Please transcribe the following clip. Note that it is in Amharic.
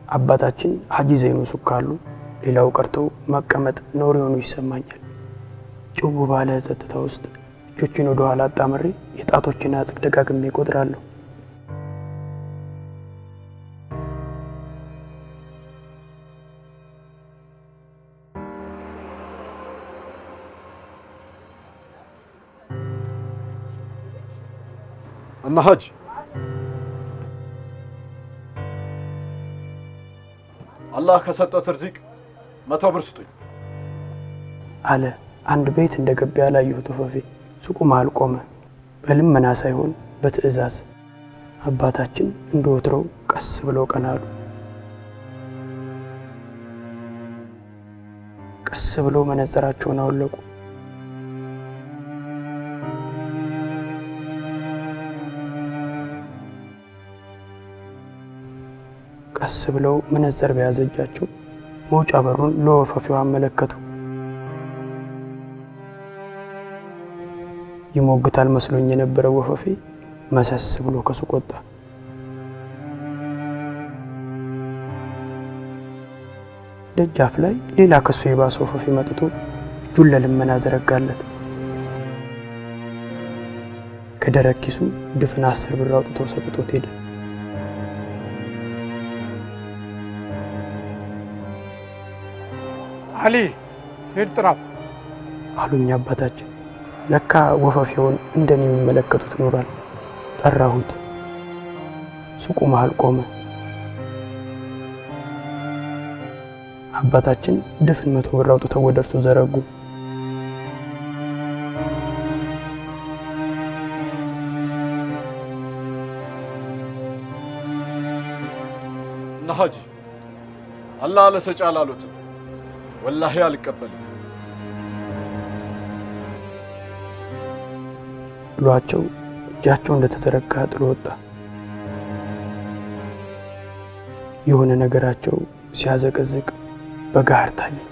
አባታችን ሀጂ ዘይኑ ሱክ ካሉ ሌላው ቀርቶ መቀመጥ ነውር የሆኑ ይሰማኛል። ጭው ባለ ጸጥታ ውስጥ እጆችን ወደ ኋላ አጣምሬ የጣቶችን አጽቅ ደጋግሜ እቆጥራለሁ። እማ ሀጅ አላህ ከሰጠት ርዚቅ መቶ ብር ስጡኝ አለ አንድ ቤት እንደ ገባ ያላየሁት ወፈፌ ሱቁ መሃል ቆመ። በልመና ሳይሆን በትዕዛዝ አባታችን እንደ ወትሮው ቀስ ብለው ቀና አሉ። ቀስ ብለው መነጽራቸውን አወለቁ። ቀስ ብለው መነጽር በያዘ እጃቸው መውጫ በሩን ለወፈፊው አመለከቱ። ይሞግታል መስሎኝ የነበረው ወፈፌ መሰስ ብሎ ከሱቅ ወጣ። ደጃፍ ላይ ሌላ ከሱ የባሰ ወፈፌ መጥቶ እጁን ለልመና ዘረጋለት። ከደረቅ ኪሱ ድፍን አስር ብር አውጥቶ ሰጥቶት ሄደ። አሊ ሂድ ጥራው አሉኝ አባታችን። ለካ ወፈፌውን እንደኔ የሚመለከቱት ኖሯል። ጠራሁት። ሱቁ መሃል ቆመ። አባታችን ድፍን መቶ ብር አውጥተው ወደ እርሱ ዘረጉ። እና ሀጂ አላህ ለሰጪ አላሉትም። ወላሂ አልቀበልም ብሏቸው እጃቸው እንደተዘረጋ ጥሎ ወጣ። የሆነ ነገራቸው ሲያዘቀዝቅ በጋር ታየኝ።